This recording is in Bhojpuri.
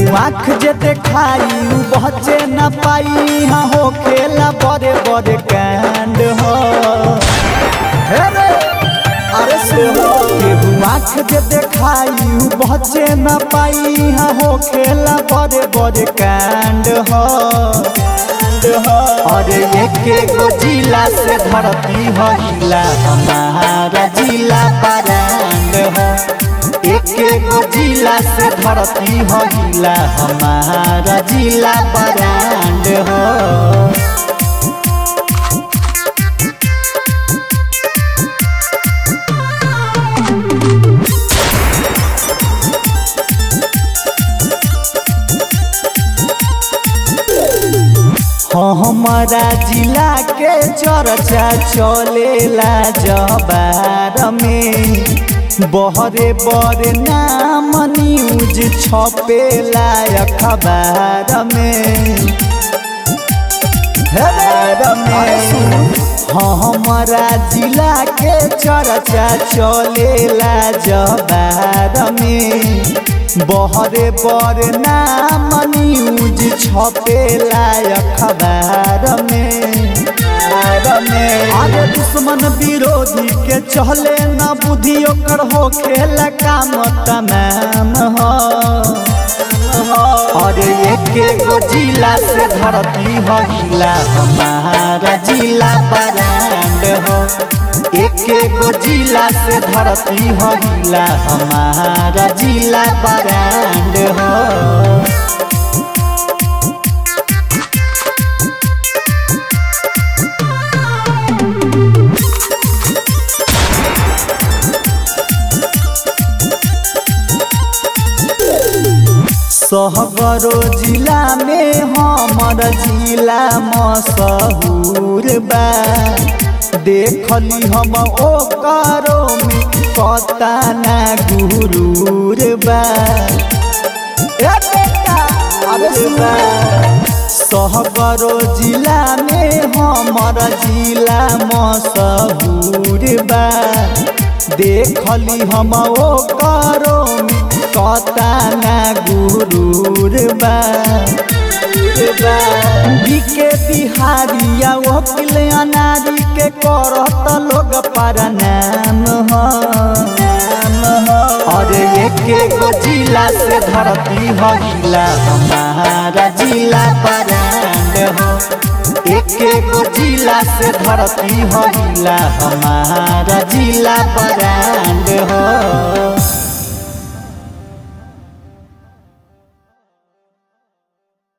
आँख जे देखाई उ बचे न पाई हाँ हो खेला बड़े बड़े कांड हो हे रे, अरे सुनो केहू आँख जे देखाई उ बचे न पाई हाँ हो खेला बड़े बड़े कांड हो अरे एक गो जिला से धरती हो हिला हमारा जिला परांड हो एक गो जिला से धरती हो हिला हमारा जिला परांड हो हमारा जिला के चर्चा चलेला जबार में बहरे बड़े नाम न्यूज छपेला अखबार में हेबार में हमारा जिला के चर्चा चलेला जबार में बहरे बड़े नाम न्यूज छपेला अखबार में अरे दुश्मन विरोधी के चले न बुद्धि ओकर हो खेल काम तमाम हो अरे एक गो जिला से धरती हो हिला हमारा जिला बरांड हो एक गो जिला से धरती हो हिला हमारा जिला बरांड हो सहगरो जिला में हमर जिला मशहूर बा देखली हम ओकरो में पता ना गुरूर बा ए बेटा अरे सुना सहगरो जिला में हमर जिला मशहूर बा देखली हम ओकरो में कता ना गुरूर बा बीके बिहारिया वकील अनारी के करत लोग पर नाम हो अरे एक गो जिला से धरती हो हिला हमारा जिला परांड हो एक गो जिला से धरती हो हिला हमारा जिला परांड